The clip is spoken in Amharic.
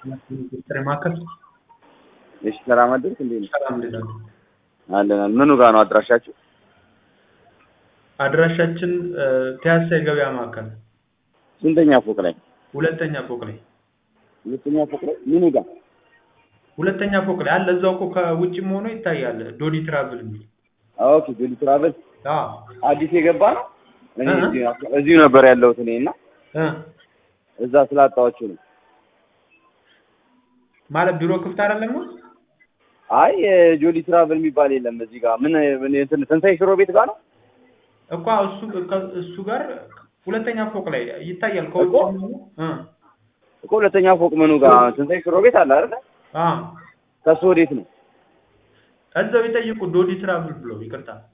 ጥሪ ማዕከል እሺ ሰላም አደርክ እንዴ? ሰላም እንዴት አሉ? አለን። ምኑ ጋር ነው አድራሻችሁ? አድራሻችን ፒያሳ የገበያ ማዕከል ስንተኛ ፎቅ ላይ? ሁለተኛ ፎቅ ላይ ሁለተኛ ፎቅ ላይ ምኑ ጋር? ሁለተኛ ፎቅ ላይ አለ። እዛው እኮ ከውጭም ሆኖ ይታያል። ዶዲ ትራቭል የሚል ኦኬ ጆሊ ትራቨል አዎ አዲስ የገባ ነው። እኔ እ? እዚሁ- እዚሁ ነበር ያለሁት እኔ እና እ እዛ ስላጣኋችሁ ነው። ማለት ቢሮ ክፍት አይደለም ነው? አይ ጆሊ ትራቨል የሚባል የለም እዚህ ጋር ምን ምን እንትን ትንሳኤ ሽሮ ቤት ጋር ነው? እኮ እሱ እሱ ጋር ሁለተኛ ፎቅ ላይ ይታያል። ከውጭ እኮ? ሆኖ እ እኮ ሁለተኛ ፎቅ ምኑ ጋር ትንሳኤ ሽሮ ቤት አለ አይደል? አ ከሱ ወዴት ነው? እዛው ይጠይቁ ዶዲ ትራቭል ብሎ ይቅርታ